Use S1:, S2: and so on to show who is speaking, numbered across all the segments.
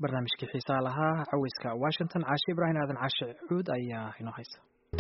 S1: barnaamijkii xiisaa lahaa caweyska washington caashe ibraahim aadan caashe cuud ayaa inoo haysa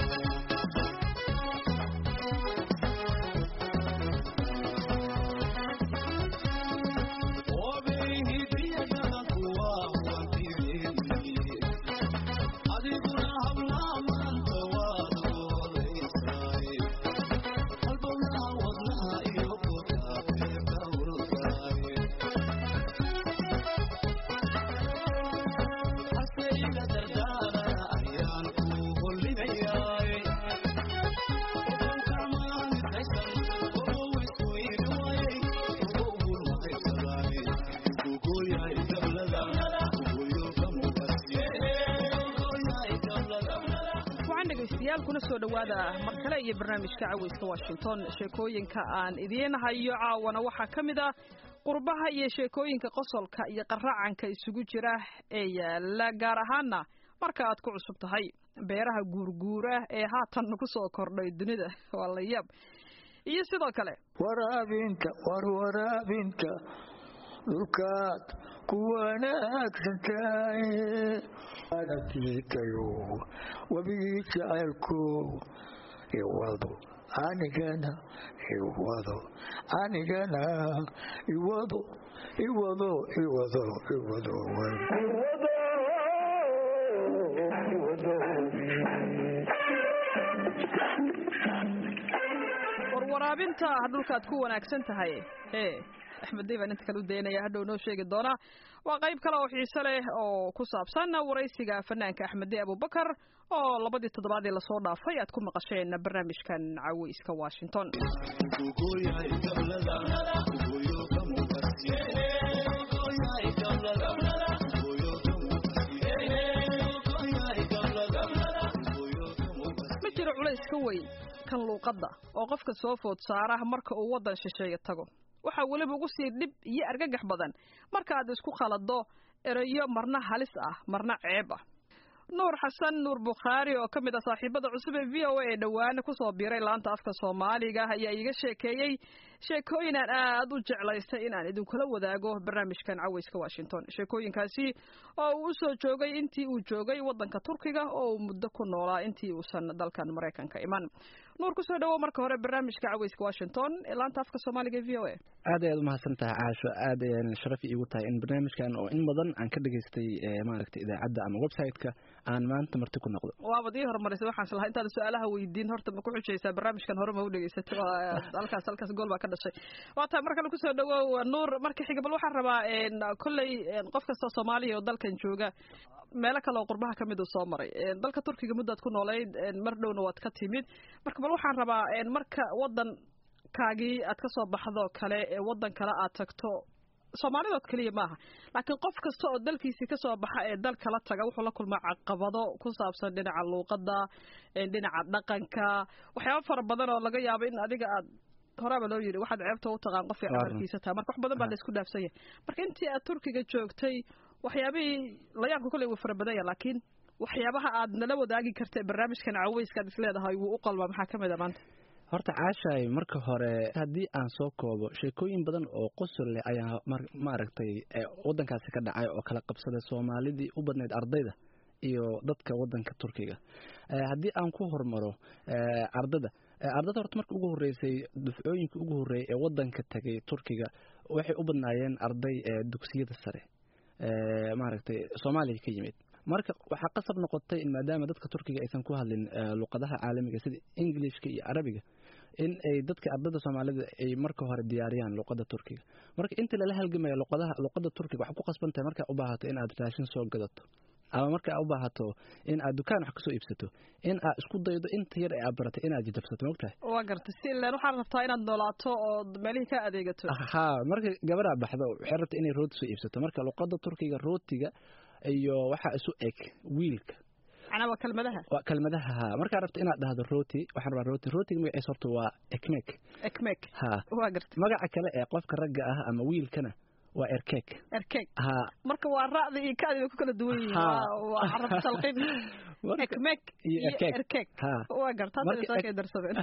S2: kuna soo dhowaada mar kale iyo barnaamijka caweyska washington sheekooyinka aan idiin hayo caawana waxaa ka mid ah qurbaha iyo sheekooyinka qosolka iyo qaracanka isugu jira ee yaala gaar ahaana marka aad ku cusub tahay beeraha guurguura ee haatan ku soo kordhay dunida waa la yaab iyo sidoo kale
S3: waraabinta war waraabinta dhulkaad ku wanaagsantahay adatiitayo webigii jacaylku iwado anigana iwado anigana iwado iwado iwado iwado
S2: warwaraabinta dhulkaad ku wanaagsan tahay e axmed day baan inta kale u daynaya hadhow noo sheegi doonaa waa qayb kale oo xiise leh oo ku saabsan waraysiga fanaanka axmed day abubakar oo labadii toddobaadii lasoo dhaafay aad ku maqasheen barnaamijkan caweyska washington ma jiro culays ka weyn kan luuqadda oo qofka soo food saara marka uu waddan shisheeye tago waxaa weliba ugu sii dhib iyo argagax badan marka aad isku khalado erayo marna halis ah marna ceeb ah nuur xasan nuur bukhaari oo ka mid ah saaxiibada cusub ee v o a ee dhowaana kusoo biiray laanta afka soomaaliga ayaa iiga sheekeeyey sheekooyin aan aad u jeclaystay inaan idinkula wadaago barnaamijkan caweyska washington sheekooyinkaasi oo uu usoo joogay intii uu joogay waddanka turkiga oo uu muddo ku noolaa intii uusan dalkan maraykanka iman nuur kusoo dhawow marka hore barnaamijka caweyska washington ee laanta afka soomaaliga e v o a
S4: aad ayaad umahadsan tahay caasho aad ayaan sharaf iigu tahay in barnaamijkan oo in badan aan ka dhegaystay maaragtay idaacadda ama website-ka aan maanta marti ku noqdo
S2: waabad ii horumarisay waxaan islahaa intaada su-aalaha weydiin horta ma ku xujaysaa barnaamijkan hore ma u dhegaysatay halkaas halkaas gool baa ka dhashay waa tahay mar kale kusoo dhawow nuur marka xiga bal waxaan rabaa kolley qof kastoo soomaaliya oo dalkan jooga meelo kale oo qurbaha kamid uu soo maray dalka turkiga muddaad ku noolayd mar dhowna waad ka timid marka bal waxaan rabaa marka waddan kaagii aad ka soo baxdo kale ee waddan kale aad tagto soomaalidood keliya maaha laakiin qof kasta oo dalkiisii kasoo baxa ee dal kala taga wuxuu la kulmaa caqabado ku saabsan dhinaca luuqadda dhinaca dhaqanka waxyaaba fara badan oo laga yaabo in adiga aad horaaba loo yidhi waxaad ceebta u taqaan qofkii camalkiisa taha marka wax badan baa laysku dhaafsan yahay marka intii aad turkiga joogtay waxyaabihii layaabka kolley wuu fara badan yahay laakiin waxyaabaha aad nala wadaagi karta barnaamijkan caweyska aad isleedahay wuu u qalmaa maxaa ka mid a maanta
S4: horta caashaay marka hore haddii aan soo koobo sheekooyin badan oo qosol leh ayaa maaragtay waddankaasi ka dhacay oo kala qabsaday soomaalidii u badnayd ardayda iyo dadka waddanka turkiga haddii aan ku hormaro ardada ardada horta marka ugu horreysay dufcooyinka ugu horreeyay ee waddanka tegay turkiga waxay u badnaayeen arday dugsiyada sare maaragtay soomaaliya ka yimid marka waxaa qasab noqotay in maadaama dadka turkiga aysan ku hadlin luqadaha caalamiga sida ingilishka iyo carabiga in ay dadka ardada soomaalida ay marka hore diyaariyaan luqada turkiga marka inta lala halgamaya luqadaha luqada turkiga waxaa ku qasban tahay markaa u baahato in aad raashin soo gadato ama markaa u baahato in aad dukaan wax kasoo iibsato in aad isku daydo inta yar ee aad baratay inaad jajabsato mogtahay
S2: waa gartay si ilaan waxaad rabtaa inaad noolaato oo meelihii ka adeegato
S4: ha marka gabaraa baxdo waxay rabta inay rooti soo iibsato marka luqada turkiga rootiga iyo waxaa isu eg wiilka
S2: macnaa waa kelmadaha
S4: waa kelmadaha ha markaa rabta inaad dhahdo roti waxaan rabaa roti rotiga magaciisa horta waa ekmek
S2: ekmek
S4: ha
S2: waa gartay
S4: magaca kale ee qofka ragga ah ama wiilkana waa erkeeg
S2: erkeeg
S4: ha
S2: marka waa ra'da iyo ka'di bay ku kala duwan yihiin
S4: Ha.
S2: waa waa carab talqin
S4: Marka-
S2: ekmeeg
S4: iyo
S2: iyo
S4: erkeeg.
S2: erkeeg
S4: ha
S2: waa garta hadda
S4: Marka
S2: soo
S4: ek-
S2: kay darsadeen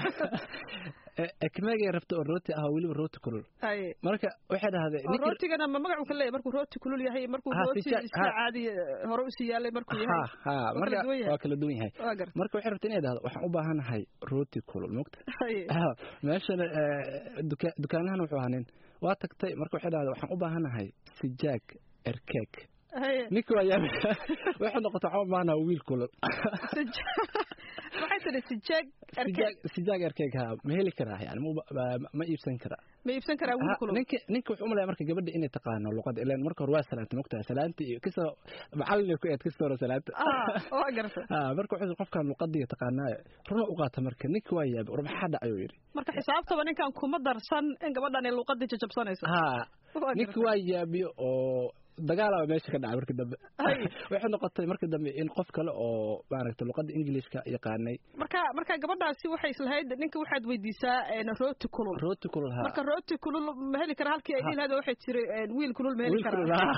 S4: E- ekmeegay rabta oo rooti ah oo weliba rooti kulul
S2: haye
S4: marka waxay dhahdeen
S2: oo rootigana ma magacu ka leeyahay markuu rooti kulul yahay markuu
S4: Ha,
S2: rooti
S4: sija-
S2: iska
S4: ha.
S2: caadi eh, hore usii yaalay markuu
S4: ha
S2: yahay
S4: ha
S2: Waa
S4: marka
S2: kala duwan yahay.
S4: waa kala duwan yahay
S2: waa garta
S4: marka waxay rabta inay dhahdo waxaan u baahanahay rooti kulul mogta
S2: haye
S4: Ah, meeshana eh, duka- dukaanahan wuxuu ahaa nin waa tagtay marka waxay dhahday waxaan u baahanahay sijaag erkeeg
S2: haye
S4: ninka waa yaab waxay noqotay waxaan u baahanahay wiil kulul
S2: Sij- waxay tidhi sijeeg erkeeg
S4: sijaag sijaag erkeeg ha ma heli karaa yani ma- ma- ma iibsan karaa
S2: ma iibsan karaa wiil
S4: Ha,
S2: kulul
S4: ninka ninka wuxuu umaleeya marka gabadha inay taqaano luqada ilaan marka hore waa salaanta mogtahay salaanta iyo kasoo macallin ay ku eed kasoo hore salaanta
S2: ah waa garta
S4: ha marka wuxuu qofkan luqadii taqaanaayo runa u qaata marka ninka waa yaabay war maxaa dhacay uu yidhi
S2: marka xisaabtaba ninkan kuma darsan in gabadhan ay luuqadii jajabsanayso
S4: ha
S2: Waa
S4: ninka
S2: gartay.
S4: waa yaabiyo oo dagaalaba meesha ka dhacay markii dambe
S2: Hay.
S4: waxay noqotay markii dambe in qof kale oo maaragtay luqada ingiliishka yaqaanay
S2: marka marka gabadhaasi waxay islahayd ninka waxaad weydiisaa een, rooti kulul
S4: rooti kulul ha
S2: marka rooti kulul ma heli kara halkii ay
S4: Ha.
S2: dhihi lahayd waxay tiri een, wiil kulul ma heli
S4: wiil kulul ha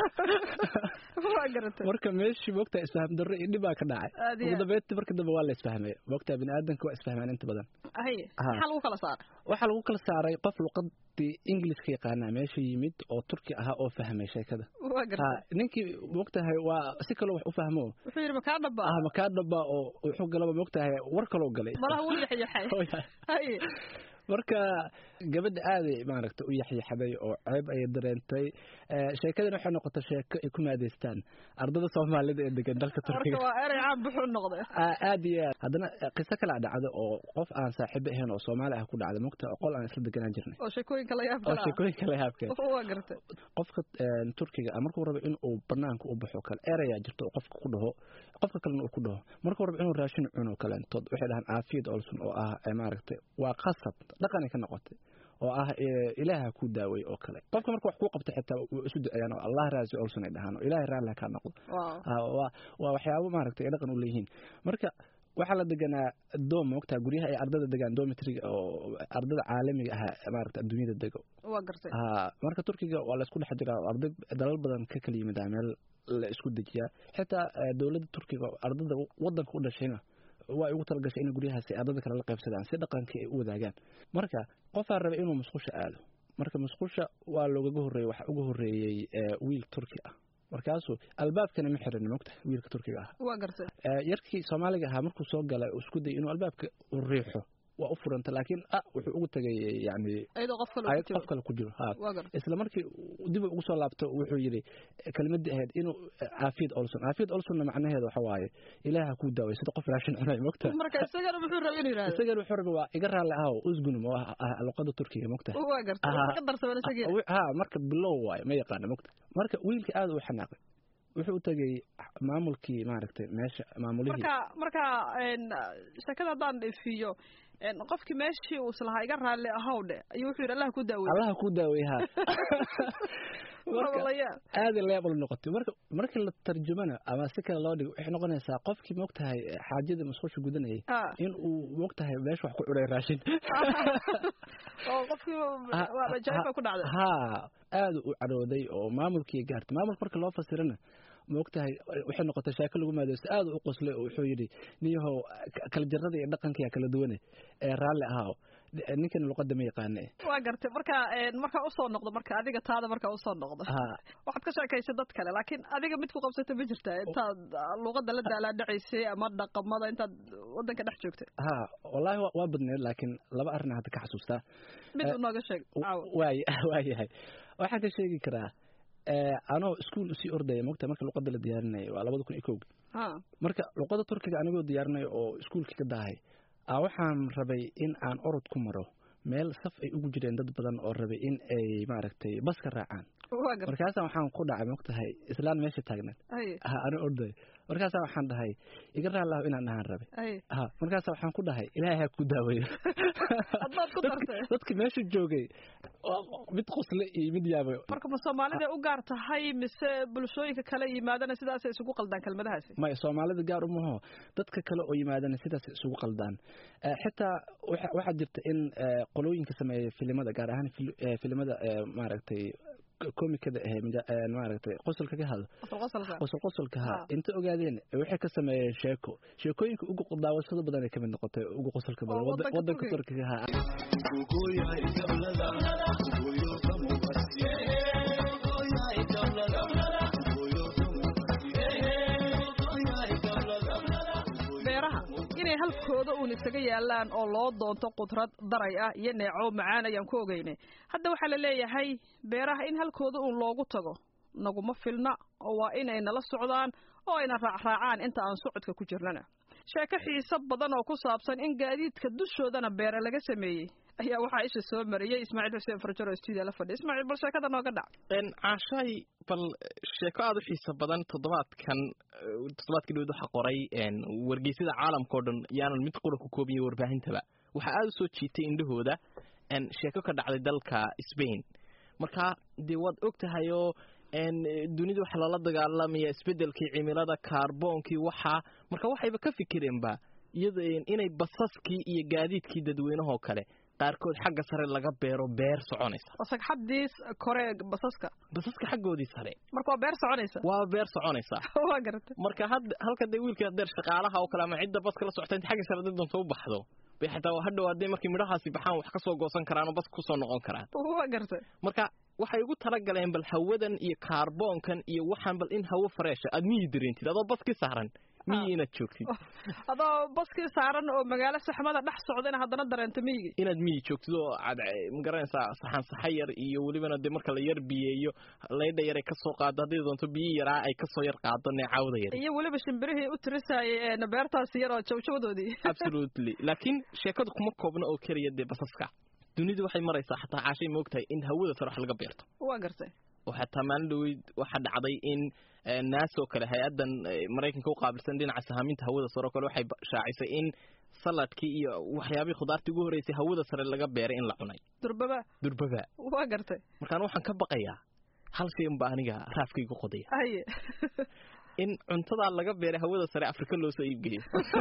S2: karaa waa garatay
S4: marka meeshii moogtaa isfaham darro iyo dhibaa ka dhacay
S2: Aad iyo
S4: ugu
S2: aad.
S4: dambeyntii markii dambe waa la isfahmay moogtaa bini aadanka waa isfahmaan inta badan
S2: haye
S4: Ha.
S2: maxaa lagu kala saaray
S4: waxaa lagu kala saaray qof luqadii ingiliiska yaqaanaa meesha yimid oo turki ahaa oo fahmay sheekada
S2: waa
S4: ha
S2: gartay
S4: ninkii moogtahay waa si kaloo wax u fahmo
S2: wuxuu yidhi makaa dhaba
S4: ah makaa dhaba oo wuxuu galaba moogtahay war kaloo galay
S2: malaha wuu yaxyaxay
S4: Oo yahay.
S2: haye
S4: marka gabadha aaday maaragta u yaxyaxday oo ceeb ayay dareentay Eh, sheekadana waxay noqotay sheeko ay ku maadeystaan ardada soomaalida ee degan dalka
S2: marka
S4: turkiga
S2: waa erey caan buxuu noqday
S4: Ah, aad iyo aad haddana eh, qiso kala dhacda oo qof aan saaxiibo ahayn oo soomaali ah ku dhacda mogta oo qol aan isla deganaan jirnay
S2: oo sheekooyinka la yaab
S4: oo
S2: kala
S4: sheekooyinka la yaabkeen
S2: waa gartay
S4: qofka eh, turkiga ah markuu rabo in uu banaanka u baxo kale erayaa jirto oo qofka ku dhaho qofka kalena uu ku dhaho markuu rabo inuu raashin cuno kaleentood waxay dhahaan caafiyad olson oo ah eh, maaragtay waa qasab dhaqanay ka noqotay oo ah eh, ilaaha ku daaway oo kale qofka marka wax kuu qabta xitaa wuu isu duceeyaan oo allah raasi olson ay dhahaan oo ilaahay raalli ha kaa noqdo
S2: Wow.
S4: Ah, waa waa waxyaabo maaragtay ay dhaqan u leeyihiin marka waxaa la deganaa doom mogtaa guryaha ay ardada degaan domitriga oo ardada caalamiga ah maaragta adduunyada dego
S2: waa gartay
S4: ha marka turkiga waa la isku dhex jiraa oo arday dalal badan ka kala yimid meel la isku dejiyaa xitaa eh, dowladda turkiga oo ardada wadanka u dhashayna waa ay ugu talagashay in guryahaasi ardada kale la qaybsadaan si dhaqankii ay u wadaagaan marka qofaa raba inuu musqusha aado marka musqusha waa loogaga horreeyey waxaa uga horreeyey eh, wiil turki ah markaasuu albaabkana ma xirin mogta wiilka turkiga ah
S2: waa gartay
S4: Eh, yarkii soomaaliga ahaa markuu soo galay uu isku dayay inuu albaabka u riixo waa u furanta laakiin ah wuxuu ugu tagay yani
S2: iyadoo qof kale
S4: ayad
S2: ku jiro.
S4: qof kale ku jiro ha
S2: waa gartay
S4: isla markii uu dib ugu soo laabto wuxuu yidhi kelmadii ahayd inuu caafiyad olson caafiyad olsonna macnaheeda waxa waaye ilaaha kuu daaway sida qof raashin cunay mogta
S2: marka isagana muxuu rabay inuu yidhaahdo
S4: isagana wuxuu rabay waa iga raalli ahow usgunum oo ah ah luqada turkiga mogta
S2: waa gartay
S4: Aha.
S2: ka darsaban isagii
S4: ha marka bilow waaye ma yaqaana mogta marka wiilka aad u xanaaqay wuxuu u tegay maamulkii maaragtay meesha maamulihii
S2: marka marka een, sheekada haddaan dhifiyo een, qofkii meeshii uu islahaa iga raalli ahow dhe ayuu wuxuu yidhi allah ku daawey
S4: allaha kuu daaway ha marka
S2: walayaa
S4: aad ay leebal noqotay marka markii la tarjumana ama si kale loo dhigo waxay noqonaysaa qofkii mogtahay xaajada musqusha gudanayay
S2: Ah.
S4: in uu mogtahay meesha wax ku cunay raashin
S2: oo qofkii
S4: Ha-
S2: waa jaifa ku dhacday
S4: ha aad u cadhooday oo maamulkii gaartay maamulka marka loo fasirana mogtahay waxay noqotay shaako lagu maadeysto aad u qoslay oo wuxuu yidhi niyahow k- kala jarada iyo dhaqankiya kala duwane ee raalli ahaaw ninkan luqada ma yaqaane
S2: waa gartay marka een, markaa usoo noqdo marka adiga taada markaa usoo noqdo
S4: ha
S2: waxaad ka sheekaysay dad kale laakiin adiga mid ku qabsata ma jirta intaad ah, luuqada la daalaadhacaysay ama dhaqamada intaad wadanka dhex joogtay
S4: ha wallaahi waa- waa badneed laakiin laba arrin hadda ka xasuustaa
S2: mid
S4: Eh,
S2: u nooga sheeg caawa
S4: waay waayahay waxaan ka sheegi karaa eh, anoo iskuul usii ordaya mogta marka luqada la diyaarinaya waa labada kun iyo kowga
S2: ha
S4: marka luqada turkiga anigoo diyaarinaya oo iskuulkii ka daahay aa waxaan rabay in aan orod ku maro meel saf ay ugu jireen dad badan oo rabay in ay maaragtay baska raacaan
S2: waa gartay
S4: markaasa waxaan ku dhacay mogtahay islaan meesha taagneed
S2: haye
S4: ha anoo ordaya markaasa waxaan dhahay iga raallahu inaan dhahaan rabay
S2: haye
S4: ha markaasa waxaan ku dhahay ilaahay ha ku daaweeyo
S2: haddaad ku
S4: Dadki-
S2: dartay
S4: dadki meesha joogay waa mid qosle iyo mid yaabay
S2: marka ma soomaalida u gaar tahay mise bulshooyinka kale yimaadana sidaasay isugu qaldaan kelmadahaasi
S4: maya soomaalida gaar umaho dadka kale oo yimaadana sidaas isugu qaldaan Eh, xitaa waxa- waxaa jirta in eh, qolooyinka sameeya filimada gaar ahaan fil- eh, filimada eh, maaragtay komikada ahe maaragtay qosolka ka hadlo
S2: qosolqosolka
S4: qosol qosolka ha
S2: Ah.
S4: inta ogaadeen waxay ka sameeyeen sheeko sheekooyinka ugu daawashada badan ay ka mid noqotay ugu qosolka badan
S2: Oo
S4: Wada-
S2: waddanka
S4: waddanka
S2: Turkiga.
S4: turkiga ha
S2: beeraha inay halkooda uun isaga yaalaan oo loo doonto qudrad daray ah iyo neeco macaan ayaan ku ogeynay hadda waxaa la leeyahay beeraha in halkooda uun loogu tago naguma filna oo waa inay nala socdaan oo ayna raacraacaan inta aan socodka ku jirnana sheeko xiiso badan oo ku saabsan in gaadiidka dushoodana beere laga sameeyey ayaa waxaa isha soo mariyey ismaaciil xuseen farjaro oo stuudiya la fadhiya ismaaciil bal sheekada nooga dhac
S5: caashaay bal sheeko aada u xiiso badan toddobaadkan eh, toddobaadkii dhawed waxaa qoray een, wargeysyada caalamka oo dhan yaanan mid qura ku koobiyey warbaahintaba waxaa aada u soo jiitay indhahooda een, sheeko ka dhacday dalka Spain marka dee waad og tahay oo een, eh, dunida waxa lala dagaalamaya isbedelkii cimilada kaarboonkii waxaa marka waxayba ka fikireenba iyada een, inay basaskii iyo gaadiidkii dadweynahoo kale qaarkood xagga sare laga beero beer soconaysa
S2: oo sagxadii kore basaska
S5: basaska xaggoodii sare
S2: marka waa beer soconaysa
S5: waa beer soconaysa
S2: waa garatay
S5: marka hadda halka dee wiilka deer shaqaalaha oo kale ama cidda baska la socota inta xagga sare dad doonto u baxdo bay xataa hadhow hadday markay midhahaasi baxaan wax ka soo goosan karaan oo baska kusoo noqon karaan
S2: waa gartay
S5: marka waxay ugu talagaleen bal hawadan iyo kaarboonkan iyo waxaan bal in hawo fareesha aad miyi dareentid adoo baskii saaran miyi inaad joogtid
S2: adoo baskii saaran oo magaalo saxmada dhex socda in haddana dareento miyigi
S5: inaad miyi joogtid oo aad magaranaysaa saxan saxa yar iyo welibana dee marka la yar biyeeyo laydha yar ay kasoo qaado hadday doonto biyi yaraa ay kasoo yar qaado neecaawda yar
S2: iyo weliba shimbirihii u tirisayay een beertaasi yar oo jawjawdoodii
S5: absolutely laakiin sheekadu kuma koobna oo keliya dee basaska dunidu waxay maraysaa xataa caashay moogtahay in hawada sare wax laga beerto
S2: waa gartay
S5: oo xataa maalin dhaweyd waxaa dhacday in eh, naas oo kale hay-addan eh, maraykanka u qaabilsan dhinaca sahaaminta hawada sare oo kale waxay ba- shaacisay in saladkii iyo waxyaabihii khudaartii ugu horreysay hawada sare laga beeray in la cunay
S2: durbaba
S5: durbaba
S2: waa gartay
S5: markaan waxaan ka baqayaa hal shay unba aniga raafkaygu qodaya
S2: haye
S5: in cuntadaa laga beeray hawada sare afrika loo soo iibgeeyo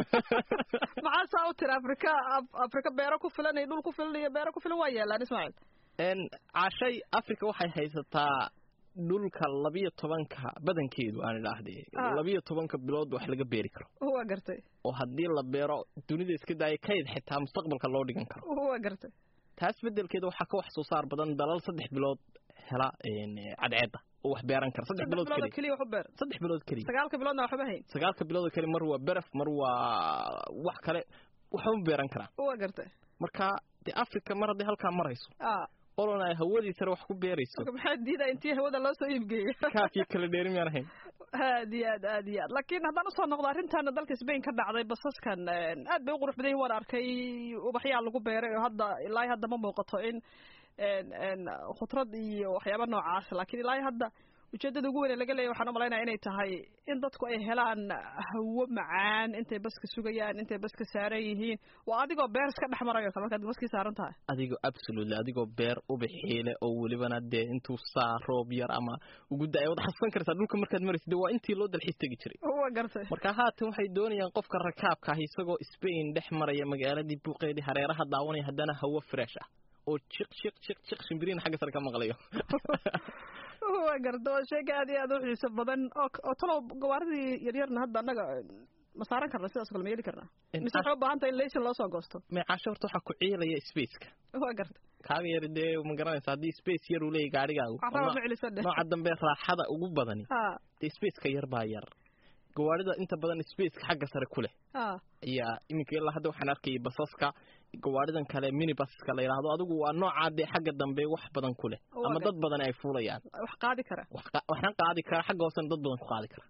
S2: maxaa saa u tiri afrika Af- afrika beero ku filan iyo dhul ku filan iyo beero ku filan waa yeelaan ismaaciil
S5: n caashay africa waxay haysataa dhulka labiyo tobanka badankeedu aan idhaahde
S2: Ah.
S5: labiyo tobanka bilood wax laga beeri karo
S2: waa gartay
S5: oo haddii la beero dunida iska daaya kayd xitaa mustaqbalka loo dhigan karo
S2: waa gartay
S5: taas bedelkeeda waxaa ka wax soo saar badan dalal saddex bilood hela een, cadceedda oo wax beeran kara saddex
S2: saddex
S5: bilood
S2: bilood oo
S5: keliya
S2: keliya wax u beer
S5: saddex bilood keliya
S2: sagaalka biloodna waxba hayn
S5: sagaalka bilood oo kale mar waa beraf mar waa wax kale waxba ma beeran karaan
S2: waa gartay
S5: marka dee africa mar hadday halkaa marayso
S2: ah
S5: olona ay hawadii sare wax ku beerayso
S2: marka maxaa diida intii hawada loo soo iibgeeyey
S5: kaafii kala dheeri miyaan ahayn
S2: aad iyo aad aad iyo aad laakiin haddaan usoo noqdo arrintaana dalka Spain ka dhacday basaskan een, aad bay u qurux badan yihiin waan arkay ubaxyaa lagu beeray oo hadda ilaa hadda ma muuqato in een een khudrad iyo waxyaabo noocaas laakiin ilaa hadda ujeedada ugu weyn ee laga leeyahay waxaan u malaynayaa inay tahay in dadku ay helaan hawo macaan intay baska sugayaan intay baska saaran yihiin waa adigoo beer iska dhex marayo kale markaad baskii saaran tahay
S5: adigoo absolutely adigoo beer ubaxiile oo welibana dee intuu saa roob yar ama ugu da-ay waad xasuusan kartaa dhulka markaad maraysid dee waa intii loo dalxiis tegi jiray
S2: waa gartay
S5: marka haatan waxay doonayaan qofka rakaabka ah isagoo Spain dhex maraya magaaladii buuqeedii hareeraha daawanaya haddana hawo fresh ah oo jiq jiq jiq jiq shimbiriin xagga sare ka maqlayo
S2: waa garta waa sheega aad iyo aad u xiiso badan oo oo talow gawaaridii yaryarna hadda annaga ma saaran karna sidaas oo kale ma yeeli karnaa
S5: In
S2: mise waxay u baahan tahay in laysan loo soo goosto
S5: meecaasho horta waxaa ku ciilaya spaceka
S2: waa garta
S5: kaaga yar dee ma garanaysa haddii space yar uu leeyahy gaarigaagu
S2: carraba
S5: oo
S2: ma celisa dheh
S5: nooca dambe raaxada ugu badani
S2: ha
S5: dee spaceka yar baa yar gawaarida inta badan spaceka xagga sare ku leh
S2: ha
S5: ayaa iminka ilaa hadda waxaan arkayay basaska gawaaridan kale minibaska la yidhaahdo adigu waa noocaa dee xagga dambe wax badan ku leh
S2: Waa
S5: ama
S2: gar-
S5: dad badan ay fuulayaan
S2: wax qaadi kara
S5: wax qa- waxna qaadi kara xagga hoosena dad badan ku qaadi kara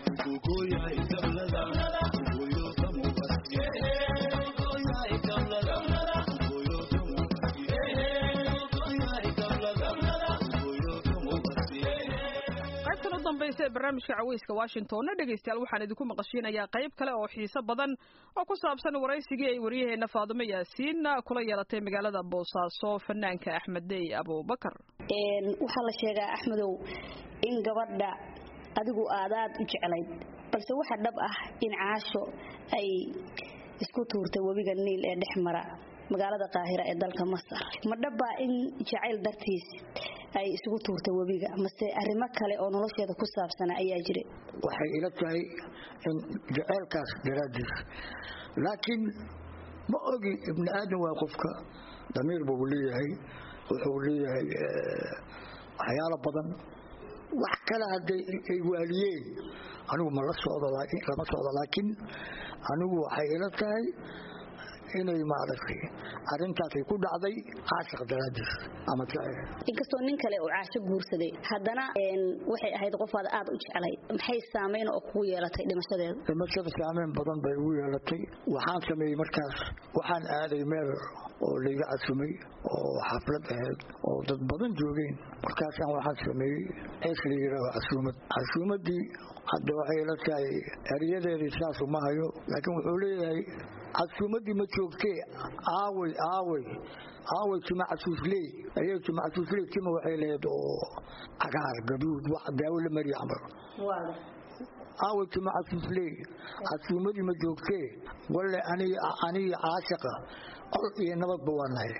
S2: qaybtan u dambaysa ee barnaamijka caweyska washingtonna dhegaystayaal waxaan idinku maqashiinayaa qayb kale oo xiiso badan oo ku saabsan waraysigii ay waryaheena faadumo yaasiin kula yeelatay magaalada boosaaso fanaanka axmed dey abubakar
S6: Een, waxaa la sheegaa axmedow in gabadha adigu aadaad u jeclayd balse waxa dhab ah in caasho ay isku tuurtay webiga niil ee dhex mara magaalada qaahira ee dalka masar ma dhabbaa in jacayl dartiis ay isugu tuurtay webiga mase arrimo kale oo nolosheeda ku saabsana ayaa jiray
S3: waxay ila tahay in jaceylkaas daraaddiis laakiin ma ogi ibni aadan waa qofka damiir buu leeyahay wuxuu leeyahay waxyaalo badan wax kale hadday ay waaliyeen anigu ma la socdo lama socdo laakiin anigu waxay ila tahay inay maaragtay arrintaasay ku dhacday caashiq daraadiis ama
S6: inkastoo nin kale uu caasho guursaday haddana waxay ahayd qofaad aad u jeclay maxay saamayn oo kugu yeelatay dhimashadeeda
S3: dhimashada saamayn badan bay ugu yeelatay waxaan sameeyey markaas waxaan aaday meel oo layga casumay oo xaflad ahayd oo dad badan joogeen markaasaan waxaan sameeyey cees la yidhaaho casuumad casuumaddii hadda waxay ila tahay eryadeedii saas uma hayo laakiin wuxuu leeyahay casuumaddii ma joogtee aawey aawey aawey tima casuusley ayay tima casuusley tima waxay lahayd oo cagaar gaduud wax daawo la mariya camal aawey tima casuusley casuumadii ma joogtee walle aniga caashiqa qol iyo nabadba waa nahay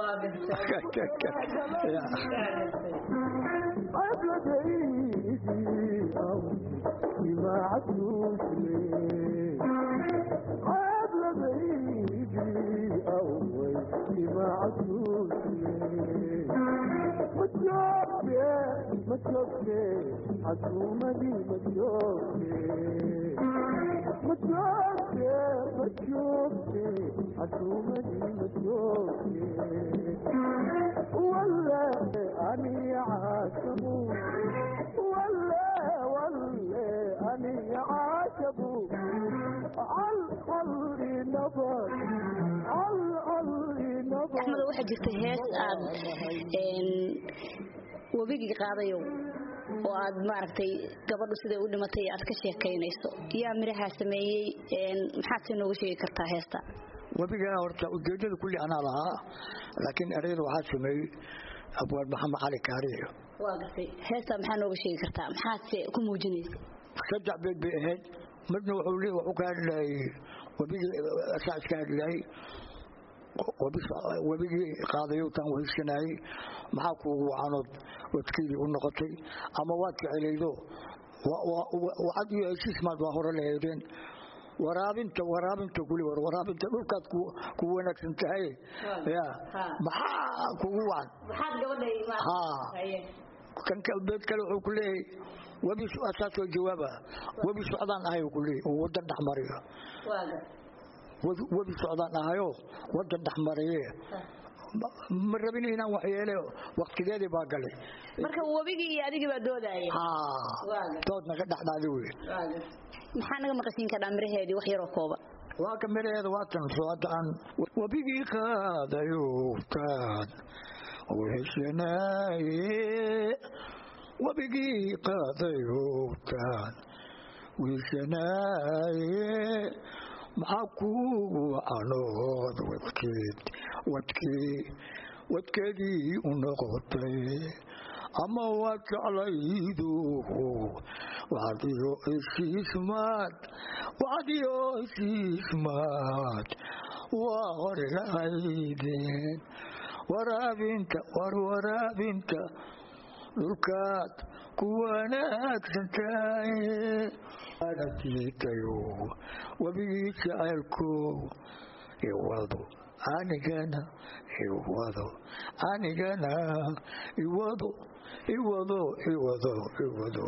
S6: axmed waxaa jirta hees aad webigii qaadayow oo aad maaragtay gabadhu siday u dhimatay aad ka sheekaynayso yaa mirahaa sameeyey maxaad si nooga sheegi kartaa heesta
S3: webigaa horta ujeedada kulli anaa lahaa laakiin ereyada waxaa sameeyey abwaad maxamed cali kaariyo
S6: waa gartay heestaa maxaa nooga sheegi kartaa maxaadse ku muujinaysa
S3: saddex beed bay ahayd midna wuxuu le wuxuu ka hadlayay webigii asaa iska hadlayay webigii qaadayowtaan wehaysanayey maxaa kuugu wacanood wadkeydii u noqotay ama waad jecelaydo wacad iyo heshiis maad waa hore lahaydeen waraabinta waraabinta kuli war waraabinta dhulkaad ku wanaagsan tahay ya maxaa kugu wacan kan beed kale wuxuu ku leeyahay webi asaasoo jawaaba webi socdaan ahay ku leeyahy oo wadan dhexmariyo webi socdaan ahayo wadan dhexmariye ma rabin inaan waxyeele waktigeedii baa galay
S6: marka webigii iyo adigii baa doodaya
S3: dood naga dhexdhaadi wey
S6: maxaa naga maqashiin kadhaa miraheedii wax yaroo kooban
S3: waa ka miraheeda waa tan soo hadda aan webigii qaadayo taad weheshanaaye webigii qaadayo taad weheshanaaye maxaa kuugu wacanood wadkeed wadkii wadkeedii u noqotay ama waad jeclaydu wacdiyo heshiismaad wacdiyo heshiismaad waa hore lahaydeen waraabinta war waraabinta dhulkaad ku wanaagsan tahay anatiitayo webigii jacaylko iwado anigana iwado anigana iwado iwado iwado iwado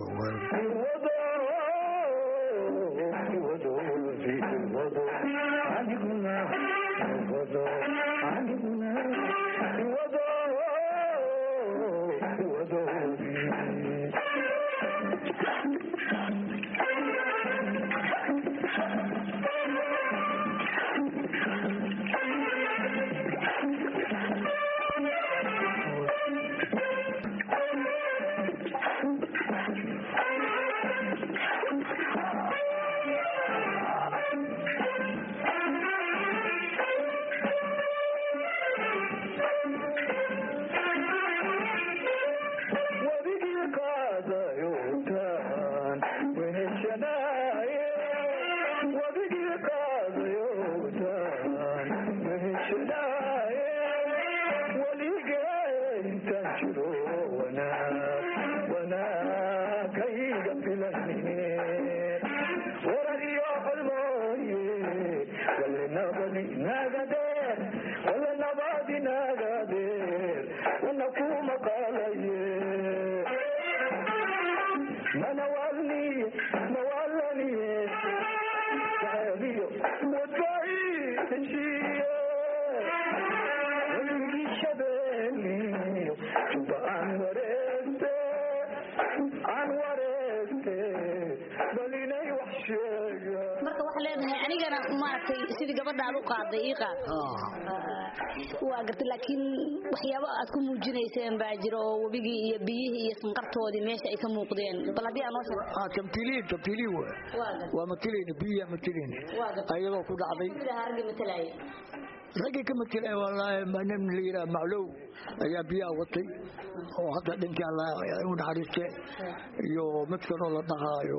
S6: waxaa leedahay anigana maaragtay sidii gabadha aad u qaaday ii qaad waa gartay laakiin waxyaabo aad ku muujinayseen baa jira oo webigii iyo biyihii iyo sanqartoodii meesha ay ka muuqdeen bal haddii aan noo sheeg
S3: ah tamtiliin tamtiliin waa
S6: waa gartay
S3: waa matilayna biya matilayna
S6: waa gartay
S3: ayadoo ku dhacday
S6: mid ahaa ragga matalaya
S3: raggii ka matilay wallaahi ma nin la yidhaha maclow ayaa biyaha watay oo hadda dhintii alla u naxariiste iyo mid kaloo la dhahaayo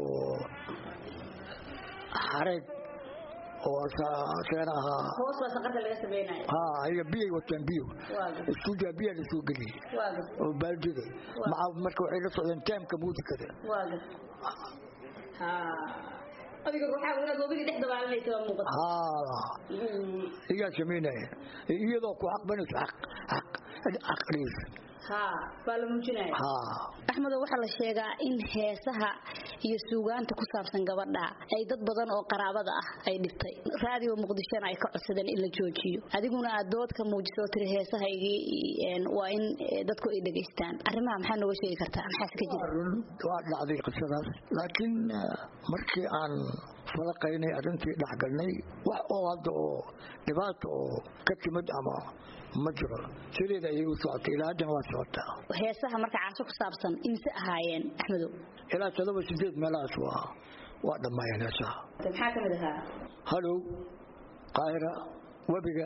S3: xareed oo asagana ahaa
S6: hoos baa sanqarta laga sameynaya
S3: ha ayaga biyay wateen biyo
S6: waa gartay
S3: istuudiya biyaa la soo geliyey
S6: waa gartay
S3: oo baaldida maca marka waxay la socdeen taamka muusikada
S6: waa gartay ha adiga waxaa inaad webigii dhex dabaalanaysa waa muuqata
S3: ha iyaa samaynaya iyadoo ku xaqbanayso xaq xaq xaqdhiis
S6: ha baa la muujinaya
S3: ha
S6: axmedo waxaa la sheegaa in heesaha iyo suugaanta ku saabsan gabadha ay dad badan oo qaraabada ah ay dhibtay raadiyo muqdishona ay ka codsadeen in la joojiyo adiguna aad dood ka muujiso oo tiri heesahaygii een, waa in eh, dadku ay dhegaystaan arrimaha maxaa nooga sheegi kartaa maxaase ka jira
S3: run waa dhacday qisadaas laakiin eh, markii aan falaqaynay arrintii dhexgalnay wax oo hadda oo dhibaato oo ka timid ama ma jiro sideeda ayay u socotay ilaa haddana waa socotaa
S6: heesaha marka caasho ku saabsan imse ahaayeen axmedow
S3: ilaa todoba sideed meelahaas waa waa dhammaayeen heesaha
S6: maxaa ka mid ahaa
S3: halow qaahira webiga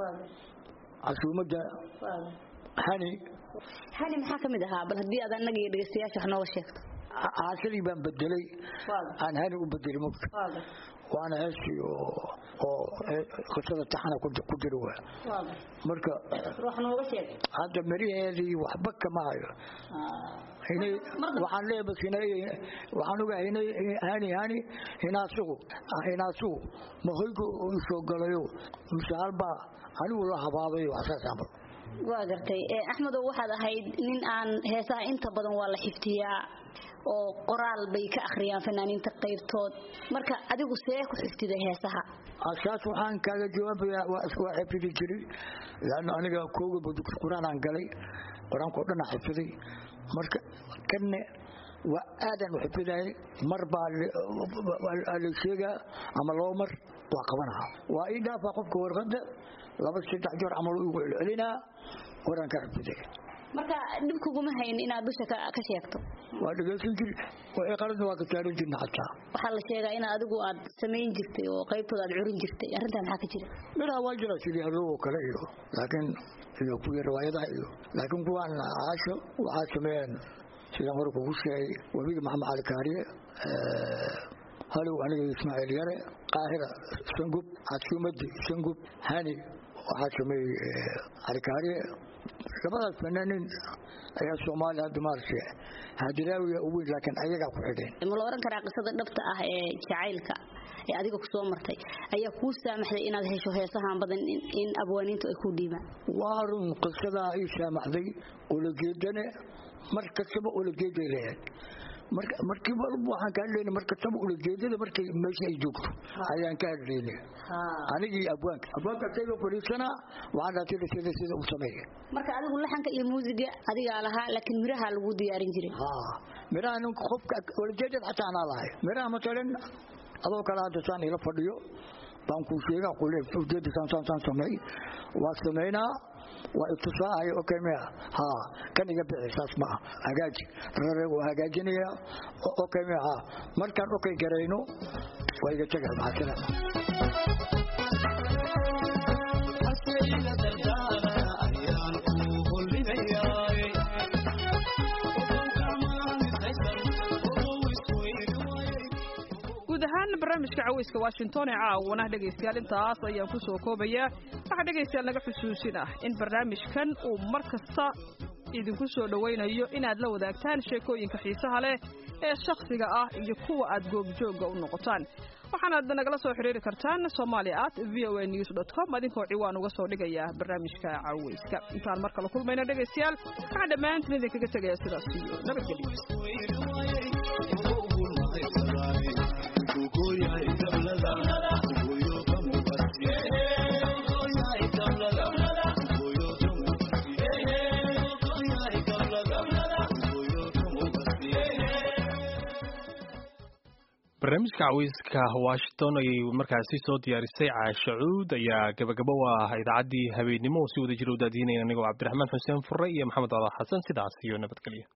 S3: casuumadda hani
S6: hani maxaa ka mid ahaa bal haddii aad annaga iyo dhegeystayaasha wax nooga sheegto
S3: caasadii baan bedelay aan hani u bedelay mugta waana heestii oo oo qisada taxana ku ku jira waa marka
S6: wax nooga sheeg
S3: hadda meriheedii waxba kama hayo inay waxaan leeyahay bas inay waxaan ogahay inay hani hani hinaasugu hinaasugu ma hoygu u soo galayo mise halbaa anigu la habaabayo waxsaas camal
S6: waa gartay ee axmedow waxaad ahayd nin aan heesaha inta badan waa la xiftiyaa oo qoraal bay ka akhriyaan fanaaniinta qaybtood marka adigu see ku xiftiday heesaha
S3: asaas waxaan kaaga jawaabayaa waa waa xifidi jiray laanna aniga kooga dugsi quraan aan galay quraanka oo dhan aan xifdiday marka kanne waa aadan u xifidayay mar baa la sheegaa ama laba mar waa qabanaha waa ii dhaafaa qofka warqadda laba saddex jeer camal igu celcelinaa waraan ka xifdiday
S6: marka dhib kuguma hayn inaad dusha ka ka sheegto
S3: waa dhegeysan jiri waa qaladna waa ka taaran jirna xataa
S6: waxaa la sheegaa in adigu aad samayn jirtay oo qaybtooda aad curin jirtay arrintaa maxaa ka jira
S3: midhaa waa jira sidii adoo oo kale iyo laakiin iyo kuwii riwaayadaha iyo laakiin kuwaan caasho waxaa sameeyeen sidaan hore kugu sheegay webiga maxamed cali kaariye halow aniga ismaaciil yare qaahira sangub casuumadi sangub hani waxaa sameeyey cali kaariye labadaas fanaaniin ayaa soomaaliya hadda maaragtay hadiraawiya u weyn laakiin ayagaa ku xidheen
S6: ma la oran karaa qisada dhabta ah ee jacaylka ee adiga ku soo martay ayaa kuu saamaxday inaad hesho heesahan badan in abwaaniintu ay ku dhiibaan
S3: waa run qisadaa ii saamaxday ulajeedane mar kastaba ulajeeday leeyahay marka markii walba waxaan ka hadlaynay mar kastaba ulajeedada markay meesha ay joogto ayaan ka hadlaynay anigii abwaanka abwaanka isaga fadhiisanaa waxaan dhaatay sida sida u sameeya
S6: marka adigu laxanka iyo muusiga adigaa lahaa laakiin miraha lagu diyaarin jiray
S3: miraha ninka qofka ulajeedada xataa anaa lahay miraha matalan adoo kale hadda saan ila fadhiyo baan kuu sheegaa kule ujeeda saan saan saan sameey waa sameynaa waa itusaahay okay maya ha kan iga bixi saas ma ah hagaaji rare waa hagaajinaya okay maya ha markaan okay garayno waa iga tegay maxaa salaam
S2: guud ahaan barnaamijka caweyska washington ee caawana dhegaystayaal intaas ayaan ku soo koobayaa waxaa dhegaystayaal naga xusuusin ah in barnaamijkan uu mar kasta idinku soo dhowaynayo inaad la wadaagtaan sheekooyinka xiisaha leh ee shakhsiga ah iyo kuwa aad goobjoogga u noqotaan waxaanaad nagala soo xidhiiri kartaan somalia at v o a news dot com adinkoo ciwaan uga soo dhigaya barnaamijka caweyska intaan mar kale kulmayna dhegaystayaal waxaan dhammaantiin idinkaga tegaya sidaas iyo nabadgelyo
S7: barnaamijka caweyska washington ayay markaasi soo diyaarisay caasha cuud ayaa gabagabo u ah idaacaddii habeennimo oo si wada jira u daadiinaya anigoo cabdiraxmaan xuseen fure iyo maxamed cala xasan sidaas iyo nabadgelyo